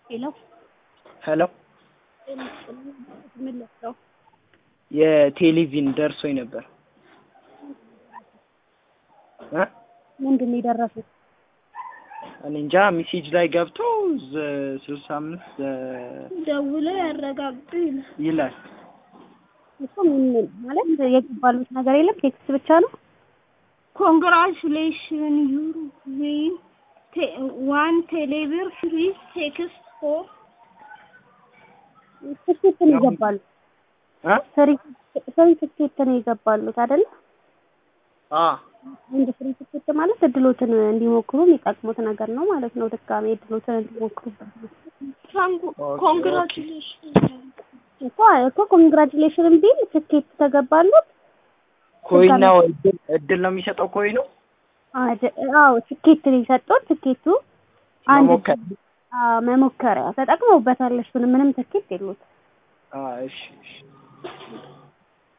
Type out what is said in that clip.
ሄሎ ሄሎ ምን ልትለው የቴሌቪዥን ደርሶኝ ነበር እ ምንድን ነው የደረሱት? እኔ እንጃ ሜሴጅ ላይ ገብቶ ስልሳ አምስት ደውለው ያረጋግጡ ይላል። ይላል። እሱ ምን ማለት የገባሉት ነገር የለም ቴክስት ብቻ ነው። ኮንግራቹሌሽን ዩር ዊን ዋን ቴሌብር ፍሪ ቴክስት ፎር ትኬት ነው ይገባሉ። እ ፍሪ ፍሪ ትኬት ነው ይገባሉት አይደል? አ እንደ ፍሪ ትኬት ማለት እድሎትን እንዲሞክሩ የሚጠቅሙት ነገር ነው ማለት ነው። ድጋሜ እድሎትን እንዲሞክሩበት ነው። ኮንግራቹሌሽን እኮ እኮ ኮንግራቹሌሽን ቢል ትኬት ተገባሉት። ኮይን ነው እድል እድል ነው የሚሰጠው ኮይኑ አደ- አዎ ትኬት ነው የሰጡት። ትኬቱ አንድ መሞከር አዎ፣ መሞከሪያ ተጠቅመውበታል። እሱን ምንም ትኬት የሉት። አ እሺ እሺ